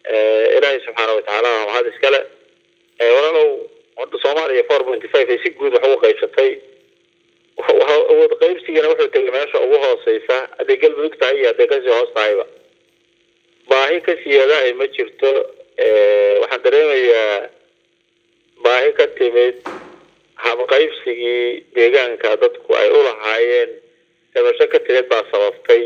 ilaahay subxaana watacaala waa mahad iskale walaalow horta soomaaliya four pointy five ay si guud wax ugu qaybsatay awood qaybsigana wuxuu tegay meesha ugu hooseysa hadday galmudug tahay iyo hadday kasii hoos tahayba baahi ka siyaadahay ma jirto waxaan dareemayaa baahi ka timid habqaybsigii deegaanka dadku ay u lahaayeen dabasho ka timid baa sababtay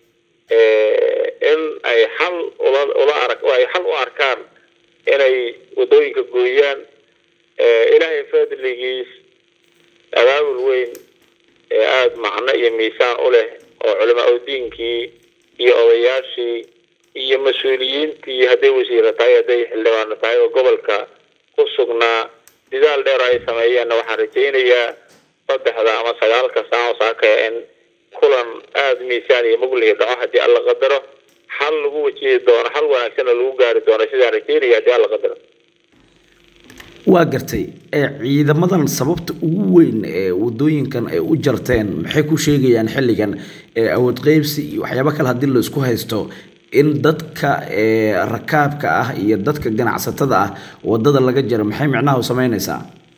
in ay xal ula ula arag ay xal u arkaan inay waddooyinka gooyaan ilaahay fadligiis abaabul weyn ee aada macno iyo miisaan u leh oo culamaa udiinkii iyo odayaashii iyo mas-uuliyiintii hadday wasiira tahay hadday xildhibaano tahay oo gobolka ku sugnaa didaal dheer ay sameeyeenna waxaan rajaynayaa saddexda ama sagaalka saan oo saakaya in kulan aada miisaan iyo muglihi dhaco haddii alla qadaro xal lagu wajihi doono xal wanaagsanna lagu gaari doono sidaan rajaynaya haddii alla qadaro waa gartay ciidamadan sababta ugu weyn ee wadooyinkan ay u jarteen maxay ku sheegayaan xilligan awood qeybsi iyo waxyaabo kale haddii la isku haysto in dadka rakaabka ah iyo dadka ganacsatada ah wadada laga jaro maxay micnaha u samaynaysaa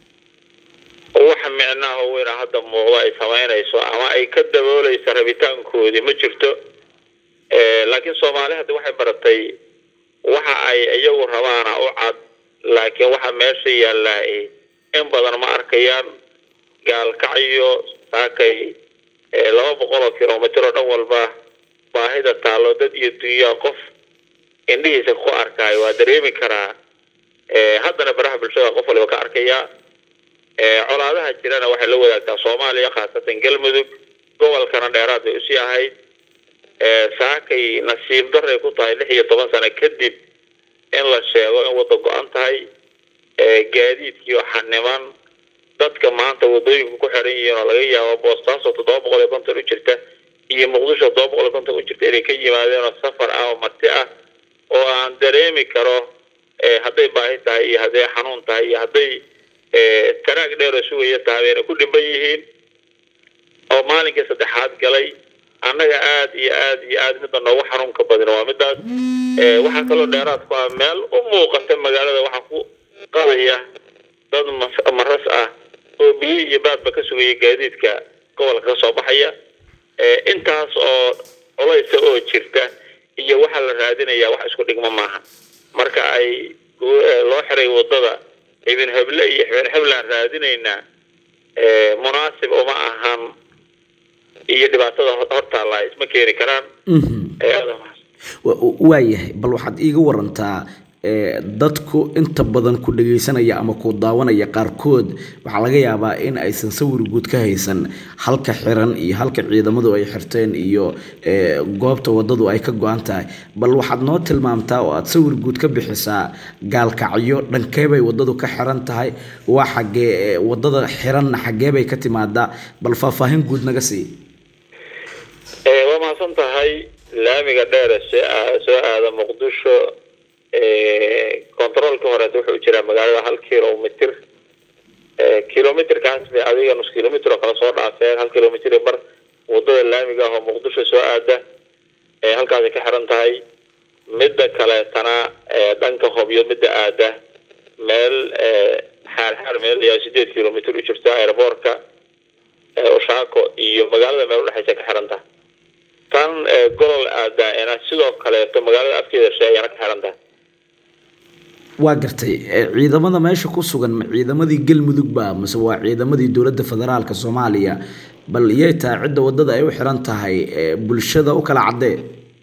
waxa micnaha weyna hadda muuqdo ay samaynayso ama ay ka dabooleysa rabitaankoodii ma jirto laakiin soomaali hadda waxay baratay waxa ay iyagu rabaana u cad laakiin waxa meesha yaallaa in badan ma arkayaan gaalkacyo saakay laba boqol oo kilomitr oo dhan walba baahida taallo dad iyo dunyaa qof indhihiisa ku arkaayo waa dareemi karaa haddana baraha bulshada qof waliba ka arkayaa colaadaha jirana waxay la wadaagtaa soomaaliya khaasatan galmudug gobolkana dheeraad bay usii ahayd saakay nasiib daray ku tahay lix iyo toban sano kadib in la sheego in wadda go-an tahay gaadiidkiioo xaniman dadka maanta waddooyinku ku xiran yihiin oo laga yaabo boostaaso toddoba boqol iyo konton u jirta iyo muqdisho toddoba boqol iyo konton u jirta inay ka yimaadeen oo safar ah oo marti ah oo aan dareemi karo hadday baahi tahay iyo hadday xanuun tahay iyo hadday taraag dheeroo sugaya tahay bayna ku dhimban yihiin oo maalinkii saddexaad galay annaga aada iyo aada iyo aada midda noogu xanuunka badin waa midaas waxaa kaloo dheeraad ku ah meel u muuqata magaalada waxaa ku qadaya dad maras ah oo biyo iyo baadba ka sugaya gaadiidka gobolka ka soo baxaya intaas oo culaysa oo jirta iyo waxaa la raadinaya wax isku dhigmo maaha marka ay loo xiray waddada ibn heble iyo ibn heblaan raadinaynaa munaasib uma ahan iyo dhibaatada hortaalla isma keeni karaan waayahay bal waxaad iiga warantaa dadku inta badan ku dhagaysanaya ama ku daawanaya qaarkood waxaa laga yaabaa in aysan sawir guud ka haysan halka xiran iyo halka ciidamadu ay xirteen iyo goobta wadadu ay ka go-an tahay bal waxaad noo tilmaamtaa oo aad sawir guud ka bixisaa gaalkacyo dhankeebay wadadu ka xiran tahay waa xagee wadada xiranna xageebay ka timaadaa bal faahfaahin guud naga sii waa mahadsan tahay laamiga dheere soo aada muqdisho controolka horeeta wuxuu jiraa magaalada hal kilomitr kilomitrkaas bay adiga nus kilomitr oo kale soo dhaafeen hal kilomitr bar wadada laamiga ah oo muqdisho soo aada halkaasay ka xiran tahay midda kaleetana dhanka hobyo midda aada meel xaarxaar meel ayaa sideed kilomitr u jirta airboortka oshaako iyo magaalada meel udhexaysa ka xiran tahay tan golol aadaana sidoo kaleeto magaalada afkeeda she ayaana ka xiran tahay waa gartay ciidamada meesha ku sugan ma ciidamadii galmudug ba mase waa ciidamadii dowladda federaalka soomaaliya bal iyay tahay cidda wadada ay u xiran tahay bulshada u kala caddee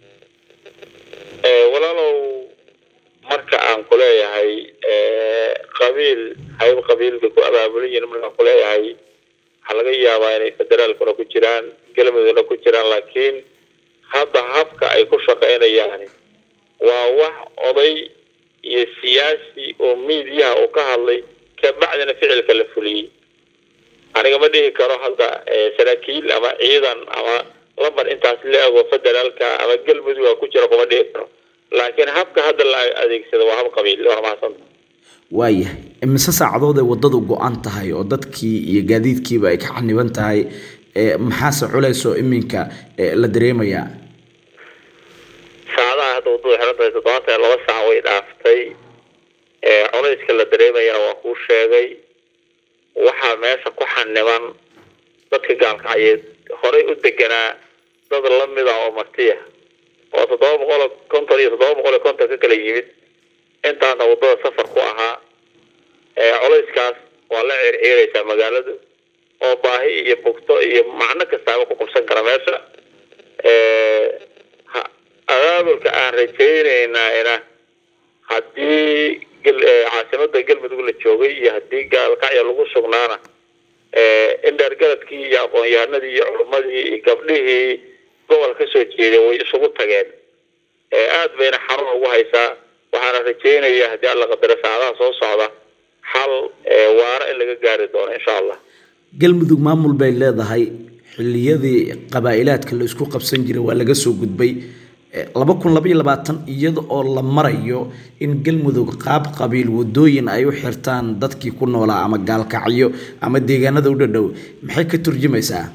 walaalow marka aan ku leeyahay qabiil hayb qabiil bay ku abaabulan yihiin markaan ku leeyahay waxaa laga yaabaa inay federaalkuna ku jiraan galmudugna ku jiraan laakiin hadda habka ay ku shaqaynayaan waa wax oday iyo siyaasi oo miidiyaha uu ka hadlay kabacdina ficilka la fuliyey aniga ma dhihi karo hadda saraakiil ama ciidan ama lambar intaas la ego federaalka ama galmudug ku jira kuma dhihi karo laakiin habka hadda la adeegsado waa hab qabiil waa mahadsanta waayahay imise saacadood ay waddadu go-an tahay oo dadkii iyo gaadiidkiiba ay ka xaniban tahay maxaase culaysoo iminka la dareemayaa saacadaha saacadda waddada xiran tahay toddobaatan iyo laba saac way dhaaftay culayska la dareemayana waa kuu sheegay waxaa meesha ku xaniban dadka gaalkacyeed horey u deganaa dad lamid ah oo martiya oo toddoba boqol oo konton iyo toddoba boqol iyo konton ka kala yimid intaana waddada safar ku ahaa culayskaas waa la circiiraysaa magaaladu oo baahi iyo bugto iyo macno kastaaba ku qabsan kara meesha abaabulka aan rajaynaynaa haddii caasimada galmudug la joogay iyo haddii gaalkacya lagu sugnaana indheergaradkii iyo aqoon-yahanadii iyo culimmadii iyo gabdhihii gobol ka soo jeeday way isugu tageen aad bayna xarun ugu haysaa waxaana rajaynayaa haddii alla qadaro saacadaha soo socda xal waara in laga gaari doono insha allah galmudug maamul bay leedahay xilliyadii qabaa-ilaadka la isku qabsan jiray waa laga soo gudbay laba kun labaiyo labaatan iyada oo la marayo in galmudug qaab qabiil wadooyin ay u xirtaan dadkii ku noolaa ama gaalkacyo ama deegaanada u dhadhow maxay ka turjumaysaa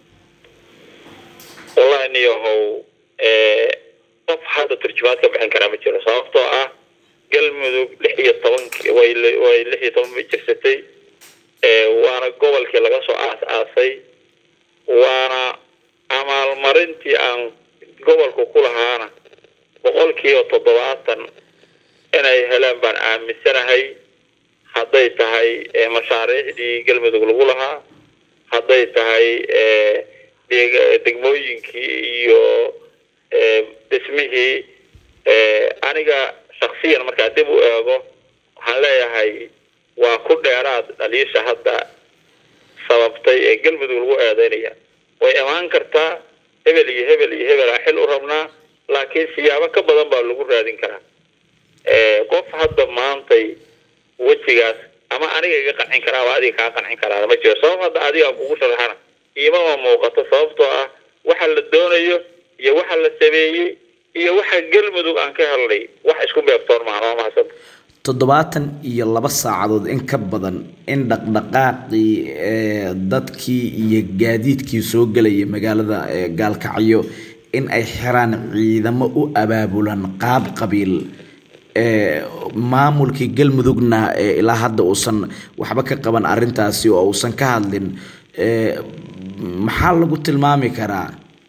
wallahi niyahow qof hadda turjumaad ka bixin karaa ma jiro sababtoo ah galmudug lix iyo tobanki way way lix iyo toban bay jirsatay waana gobolkii laga soo aas-aasay waana amaalmarintii aan gobolku ku lahaana boqolkiiba toddobaatan inay helaan baan aaminsanahay hadday tahay mashaariicdii galmudug lagu lahaa hadday tahay degmooyinkii iyo dhismihii aniga shaksiyan markaa dib u eego waxaan leeyahay waa ku dheeraad dhaliisha hadda sababtay ee galmudug lagu eedeynaya way imaan kartaa hebel iyo hebel iyo hebel xil u rabnaa laakiin siyaabo ka badan baa lagu raadin karaa qof hadda maantay wejigaas ama aniga iga qancin karaa ama adiga kaa qancin karaa ma jiro sabab hadda adiga kugu sharaxana iimama muuqato sababtoo ah waxa la doonayo iyo waxa la sameeyey iyo waxa galmudug aan ka helnay wax isku beebtoon maahan waa mahadsan toddobaatan iyo laba saacadood in ka badan in dhaqdhaqaaqii dadkii iyo gaadiidkii soo gelaya magaalada gaalkacyo in ay xiraan ciidamo u abaabulan qaab qabiil maamulkii galmudugna ilaa hadda uusan waxba ka qaban arintaasi oo uusan ka hadlin maxaa lagu tilmaami karaa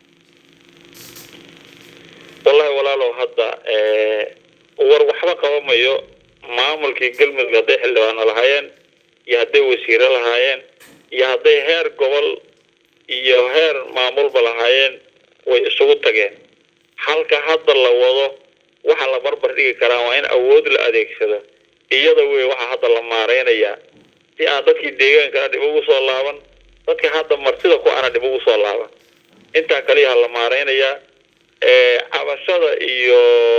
wallahi walaalow hadda war waxba qabamayo maamulkii galmudug hadday xildhibaano lahaayeen iyo hadday wasiiro lahaayeen iyo hadday heer gobol iyo heer maamulba lahaayeen way isugu tageen halka hadda la wado waxa la barbar dhigi karaa waa in awood la adeegsado iyada wey waxaa hadda la maareynayaa si aan dadkii deegaankana dhib ugu soo laaban dadka hadda martida ku ana dhib ugu soo laaban intaa kaliyaha la maareynayaa cabashada iyo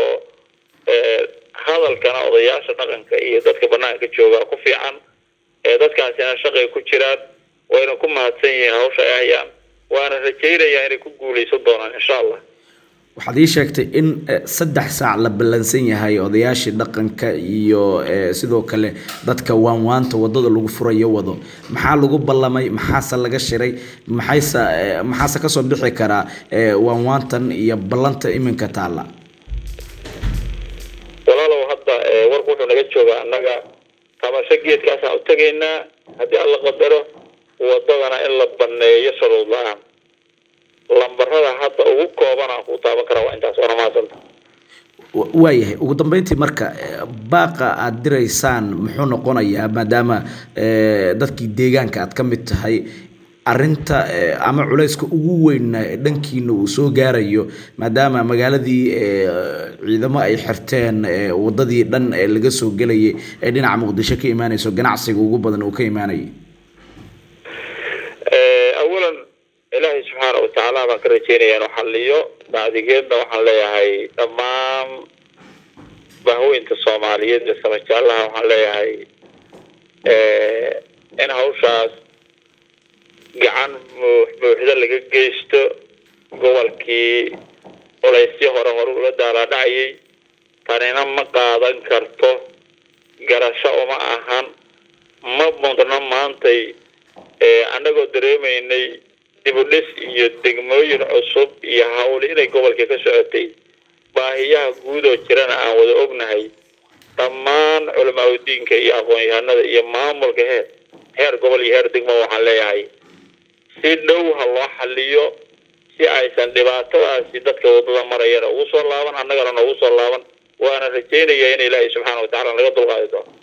hadalkana odayaasha dhaqanka iyo dadka banaanka joogaa ku fiican dadkaasina shaqay ku jiraan wayna ku mahadsan yihiin hawsha ay hayaan waana rajaynayaa inay ku guuleysan doonaan insha allah waxaad ii sheegtay in saddex saac la ballansan yahay odayaashii dhaqanka iyo sidoo kale dadka waanwaanta wadada lagu furayo wado maxaa lagu ballamay maxaase laga shiray maxayse maxaase kasoo bixi karaa waanwaantan iyo ballanta iminka taalla walaalow hadda warku wuxuu naga joogaa annaga tabasho geedkaasaan u tegaynaa haddii alla qadaro wadadana in la baneeyo shuruud la-aan lambarada hadda ugu kooban aan ku taaban karaa waa intaas waana mahadsanta waayahay ugu dambeyntii marka baaqa aada diraysaan muxuu noqonayaa maadaama dadkii deegaanka aad ka mid tahay arinta ama culayska ugu weyn dhankiina uu soo gaarayo maadaama magaaladii ciidamo ay xirteen wadadii dhan ee laga soo gelayay ee dhinaca muqdisho ka imaanayso ganacsiga ugu badan uu ka imaanayay awalan ilaahay subxaana watacaala baan ka rajeynaya inuu xaliyo bacdigeedna waxaan leeyahay dhammaan bahweynta soomaaliyeed ee samajaalaha waxaan leeyahay in hawshaas gacan buuxda laga geysto gobolkii culaysyo hore hore ula daalaadhacayay tanina ma qaadan karto garasho uma ahan ma mudno maantay annagoo dareemaynay dibudhis iyo degmooyin cusub iyo hawli inay gobolkii ka socotay baahiyaha guud oo jirana aan wada ognahay dhammaan culamaa udiinka iyo aqoon-yahanada iyo maamulka heer heer gobol iyo heer degmo waxaan leeyahay si dhow ha loo xaliyo si aysan dhibaatadaasi dadka waddada marayana ugu soo laaban annagana noogu soo laaban waana rajaynaya in ilaahay subxaana wa tacala naga dulqaadi doono